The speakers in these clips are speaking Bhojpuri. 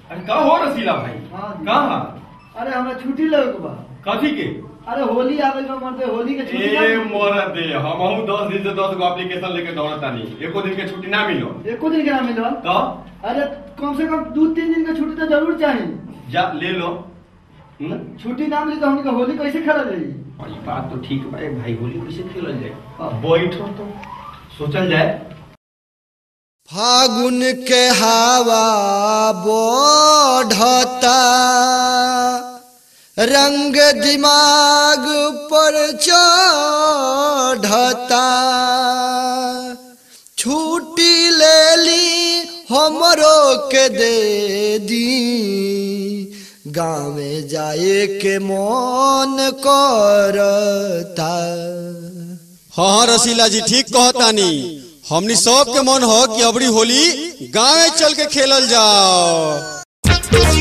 अरे का हो रसीला भाई हाँ। कहाँ अरे हमरा छुट्टी लेवे के बा कथी के अरे होली आवे के मरते होली के छुट्टी ए ना- मोरत दे हमहू दस दिन से दस गो एप्लीकेशन लेके दौड़त तानी एको दिन के छुट्टी ना मिलो एको दिन के ना मिलल तो अरे कम से कम दो तीन दिन का छुट्टी तो जरूर चाहिए जा ले लो हम्म? छुट्टी ना मिली तो हमके होली कैसे खेला जाई और ये बात तो ठीक बा ए भाई होली कैसे खेलल जाए हाँ। बैठो तो सोचल जाए फागुन के हवा बढ़ता रंग दिमाग पर चढ़ता छुट्टी ले ली हमरो के दे दी गाँव जाए के मन करता हाँ हाँ रसीला जी ठीक कहतानी हमनी सब के मन हो कि अबरी होली गाँव चल के खेलल जाओ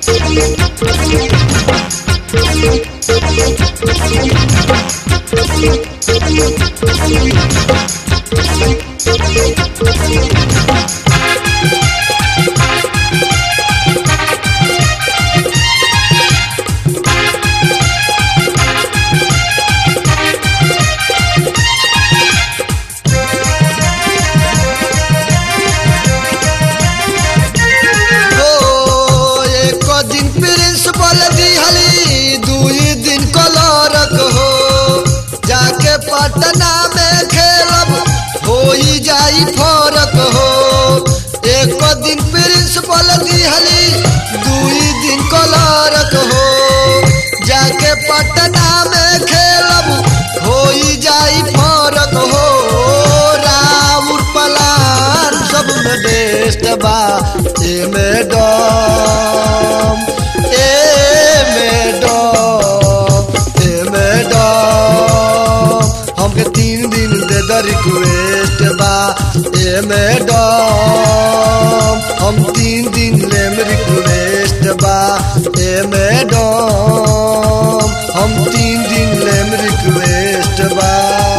हो एक दिन प्रिंसिपल दिहली दुई दिन कलरक हो जाके पटना में खेलब हो ही जाई फरक हो एक दिन प्रिंसिपल दिहली दुई दिन कलरक हो जाके पटना में खेलब हो ही जाई फरक हो राउर पलान सब में बेस्ट बा ए मैडम ए मैडम ए मैडम हमके तीन दिन दे द रिक्वेस्ट बा ए मैडम हम तीन दिन लेम रिक्वेस्ट बा ए मैडम हम तीन दिन लेम रिक्वेस्ट बा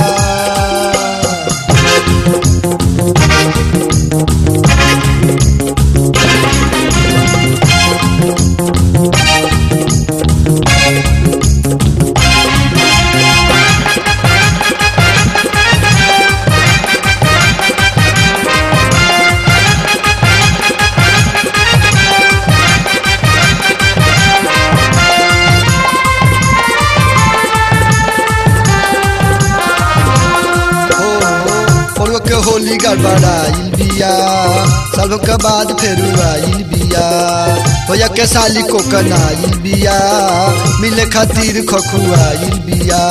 पड़ुआ के होली गड़बड़ाइल बिया सालों के बाद फेर आइल बिया भैया के साली को कनाइल बिया मिले खातिर खखुआइल बिया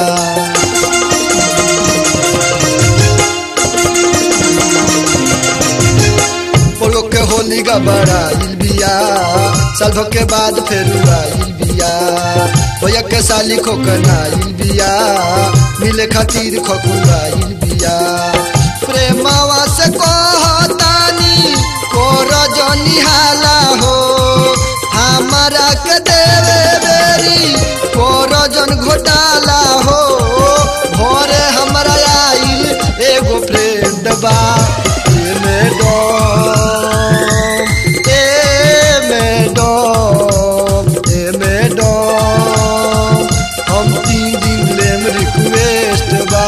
पड़ुआ के होली गड़बड़ाइल बिया सालों के बाद फेर आइल बिया भैया के साली को कनाइल बिया मिले खातिर खखुआइल बिया प्रेमवा से कहतानी कोर जनिहाला हो हमारा के देवे बेरी कोर जन घोटाला हो भोरे हमरा आइल एगो फ्रेंड बा ए मैडम ए मैडम ए मैडम हम तीन दिन लेम रिक्वेस्ट बा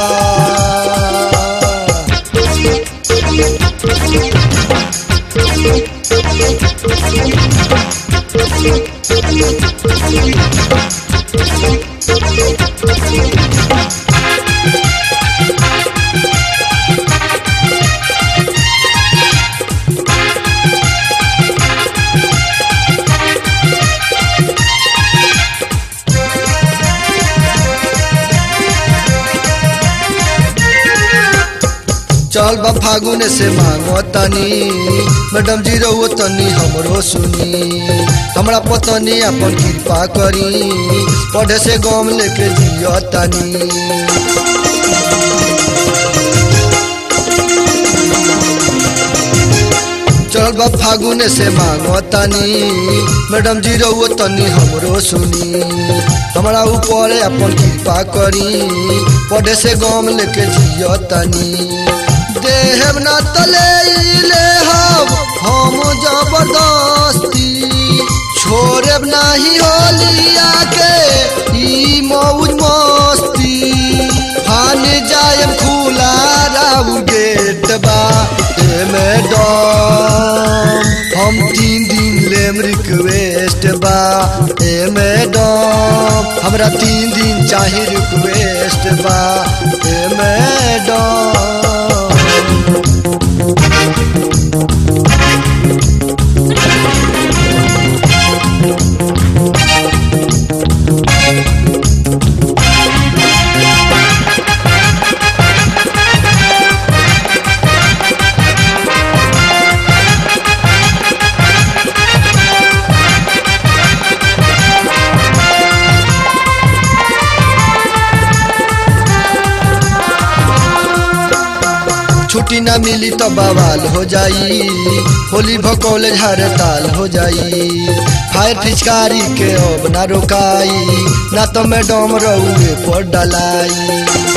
चल बा फागुन से मांगो तनी मैडम जी रहो तनी हमरो सुनी हमरा पतनी अपन कृपा करी पढ़े से गम लेके जियो तनी चल बा फागुन से मांगो तनी मैडम जी रहो तनी हमरो सुनी हमरा ऊपर अपन कृपा करी पढ़े से गम लेके जियो तनी देहब न तले ले हम हम जबरदस्ती राउ गेट बा ए मैडम हम तीन दिन लेम रिक्वेस्ट बा ए मैडम हमरा तीन दिन चाही रिक्वेस्ट बा ए मैडम छुट्टी ना मिली तो बवाल हो जाई होली भकौले हड़ताल हो जाई फायर फिचकारी के अब ना रोकाई ना तो मैडम रउए पर डलाई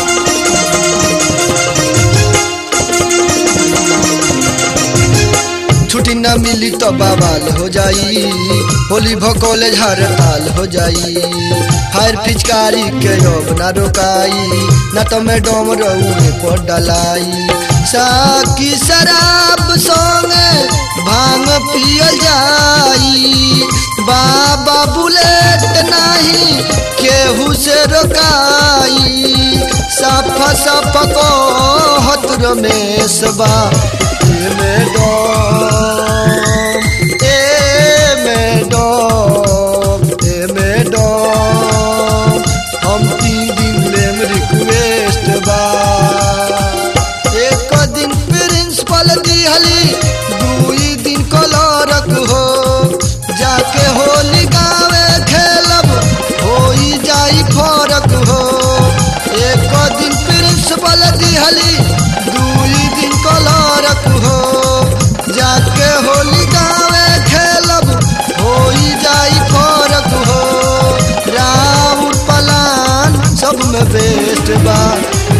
छुट्टी ना मिली तो बवाल हो जाई होली भकौले हड़ताल हो जाई फायर फिचकारी के अब ना रोकाई ना तो मैडम रउए पर डलाई साकी शराब संगे भांग पियल जाई बाबा बुलेट नहीं केहू से रोकाई सफा सफा को हत रमेश बा ए मैडम ए मैडम ए मैडम हम तीन दिन लेम रिक्वेस्ट बा एक दिन प्रिंसिपल दिहली दुई दिन कलरक हो जाके होली गावे खेलब होई जाई फरक हो एक दिन प्रिंसिपल दिहली दुई दिन कलरक हो जाके होली गावे खेलब होई जाई फरक हो राउर पलान सब में बेस्ट बा